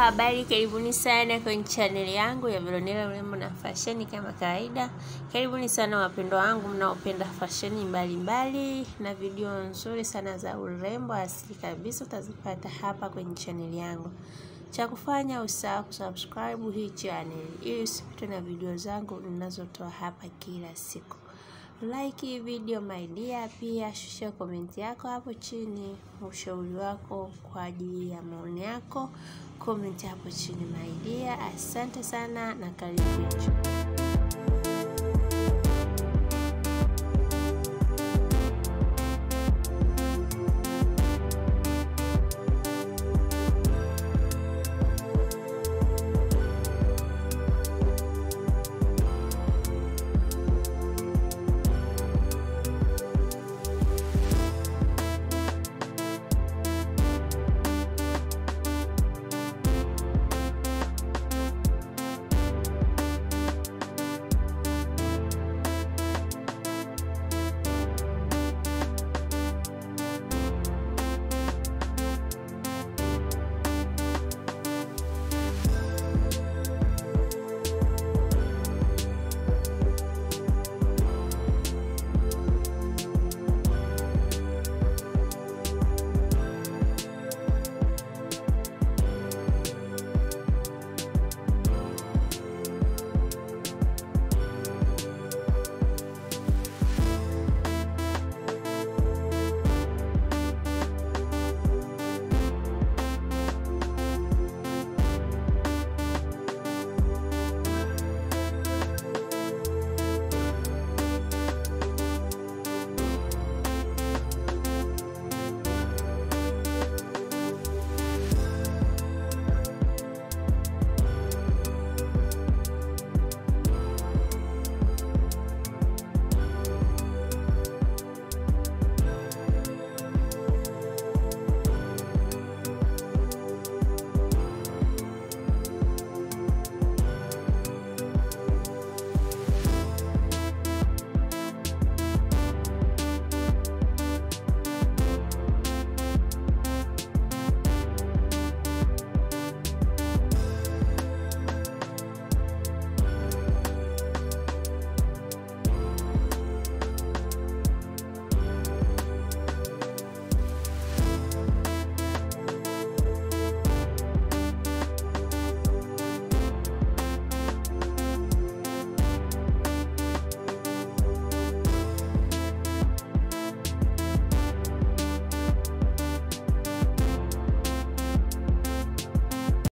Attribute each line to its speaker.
Speaker 1: habari, karibuni sana kwenye chaneli yangu ya Veronella urembo na fasheni. Kama kawaida, karibuni sana wapendwa wangu mnaopenda fasheni mbalimbali na video nzuri sana za urembo asili kabisa, utazipata hapa kwenye chaneli yangu. Cha kufanya usahau kusubscribe hii channel ili usipitwe na video zangu ninazotoa hapa kila siku. Like video my dear, pia shusha komenti yako hapo chini, ushauri wako kwa ajili ya maoni yako, komenti hapo chini my dear. Asante sana na karibu.